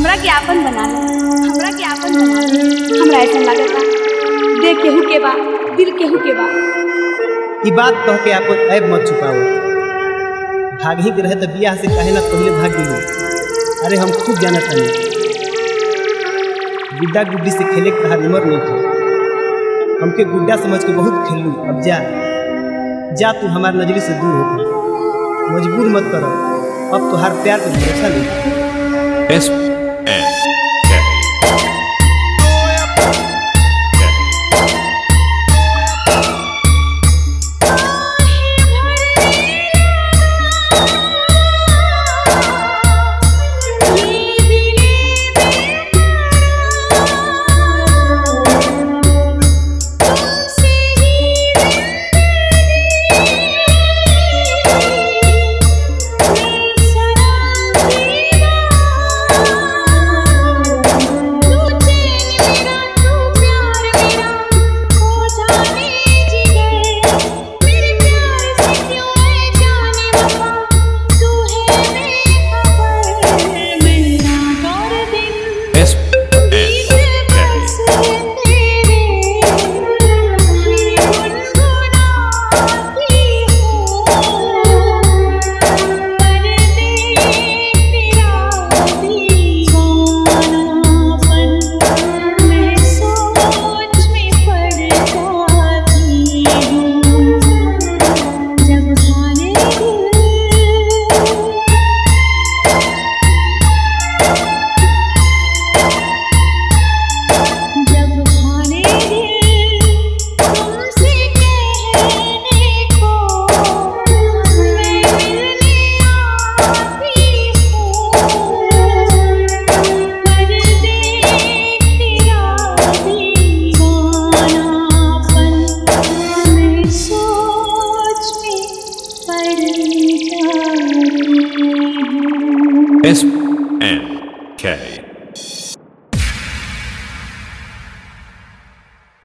हमरा के आपन बना ले हमरा के आपन बना ले हमरा ऐसा लागता देख केहू के बा दिल केहू के बा ई बात कह के आपन ऐब मत छुपाओ भाग ही के रहे तो बियाह से कहे ना पहले भाग गेली अरे हम खूब जाना तानी गुड्डा गुड्डी से खेले के तहार उम्र नहीं था हमके गुड्डा समझ के बहुत खेलू अब जा जा तू हमार नजरी से दूर होकर मजबूर मत करो अब तुहार प्यार पे भरोसा नहीं S N K. S N K. जब खाने जब खाने तुमसे कहने को मैं मिलने आती हूँ कर दे तेरा दीवानापन मैं सोच में पड़ जाती हूँ S N K.